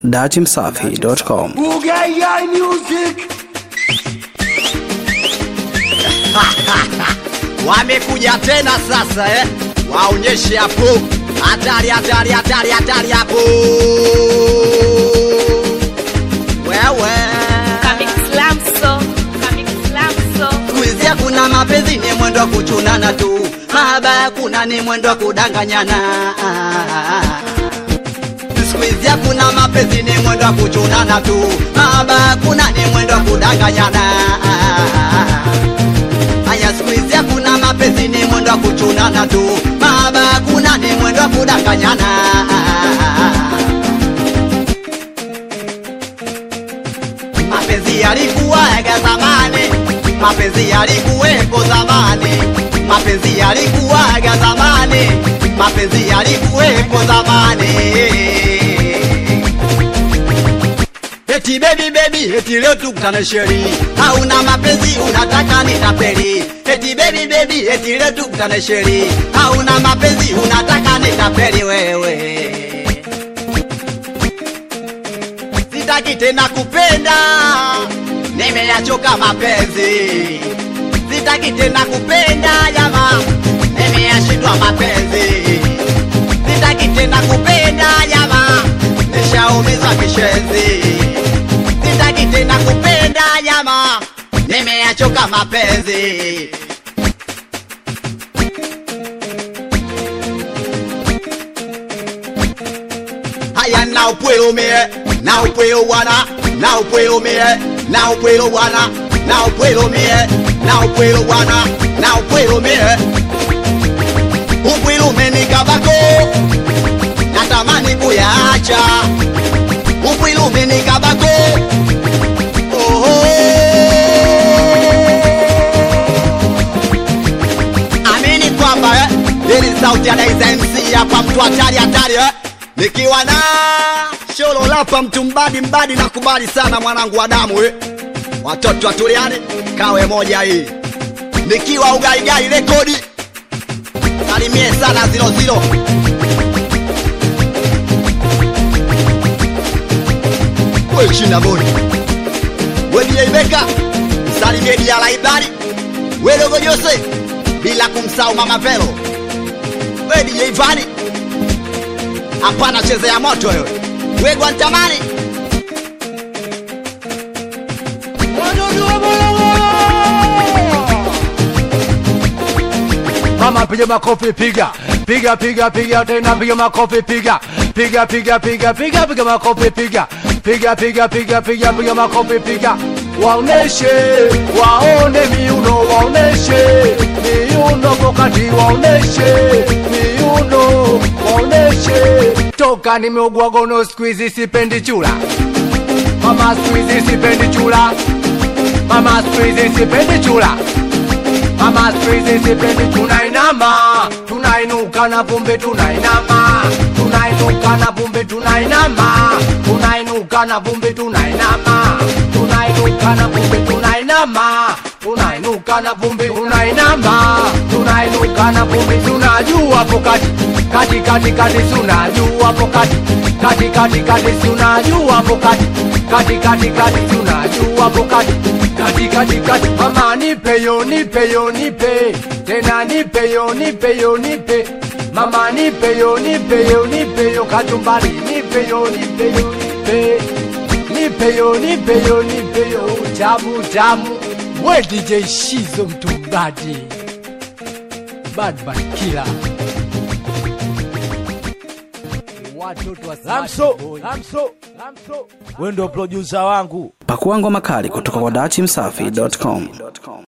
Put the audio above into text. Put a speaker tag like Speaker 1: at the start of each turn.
Speaker 1: datimsafi.com.
Speaker 2: Bugayai Music.
Speaker 3: Wamekuja tena sasa eh? Waonyeshe hapo hatari, hatari, hatari, hatari hapo wewe. Kuizia kuna mapenzi ni mwendo wa kuchunana tu, mahaba kuna ni mwendo wa kudanganyana. Siku hizi hakuna mapenzi ni mwendo wa kuchunana tu, mahaba kuna ni mwendo wa kudanganyana. Haya, siku hizi hakuna mapenzi ni mwendo wa kuchunana tu, mahaba kuna ni mwendo wa kudanganyana. Mapenzi yalikuwaga zamani, mapenzi yalikuwepo zamani, mapenzi yalikuwaga zamani, mapenzi yalikuwepo zamani. Eti baby baby, eti leo tukutane sheri, hauna mapenzi unataka nitapeli. Eti baby baby, eti leo tukutane sheri, hauna mapenzi unataka nitapeli wewe. Sitaki tena kupenda, nimeyachoka mapenzi. Sitaki tena kupenda jama, nimeyashindwa mapenzi. Sitaki tena kupenda jama, nishaumizwa kishenzi. Sitaki tena kupenda jama, nimeyachoka mapenzi. Haya now puedo me, now puedo wana, now puedo me, now puedo wana, now puedo me, now puedo wana, now puedo me. Upwilu umenikabako, natamani kuyaacha. Upwilu umenikabako, oho. Amini kwamba eh, hili sauti ya Daiza MC hapa, mtu hatari hatari eh. Nikiwa na sholo lapa mtu mbadi mbadi, nakubali sana mwanangu wa damu eh. Watoto watuliane, kawe moja hii. Nikiwa ugaigai rekodi, salimie sana zilo zilo. We china boy, we DJ Beka, salimie dia laibari, we dogo Jose, bila kumsahau mama Velo, we DJ Vani hapana chezea moto wewe we Guantamani
Speaker 2: Mama piga makofi piga piga piga piga tena piga makofi piga piga piga piga piga piga makofi piga piga piga piga piga piga makofi piga waoneshe waone miuno waoneshe miuno pokati waoneshe miuno waoneshe toka nimeugua gono squeezy sipendi chula mama squeezy sipendi chula mama squeezy sipendi chula Mama squeeze sipendi tunainama, tunainuka na pumbe tunainama, tunainuka na pumbe tunainama, tunainuka na pumbe tunainama, tunainuka na pumbe tunainama, tunainuka na pumbe tunainama, tunainuka na pumbe tunajua hapo kati kati kati kati tunajua hapo kati kati kati kati tunajua hapo kati kati kati kati tunajua hapo kati kati kati kati mama nipe yo nipe yo nipe tena nipe yo nipe yo nipe mama nipe yo nipe yo nipe yo kachumbari nipe yo nipe yo nipe nipe yo nipe yo nipe yo tamu tamu we DJ Shizo mtumbadi bad bad killer watoto wa
Speaker 4: Lamso, Lamso, Lamso, wewe ndio producer wangu.
Speaker 1: Pakua ngoma kali kutoka kwa datimsafi.com.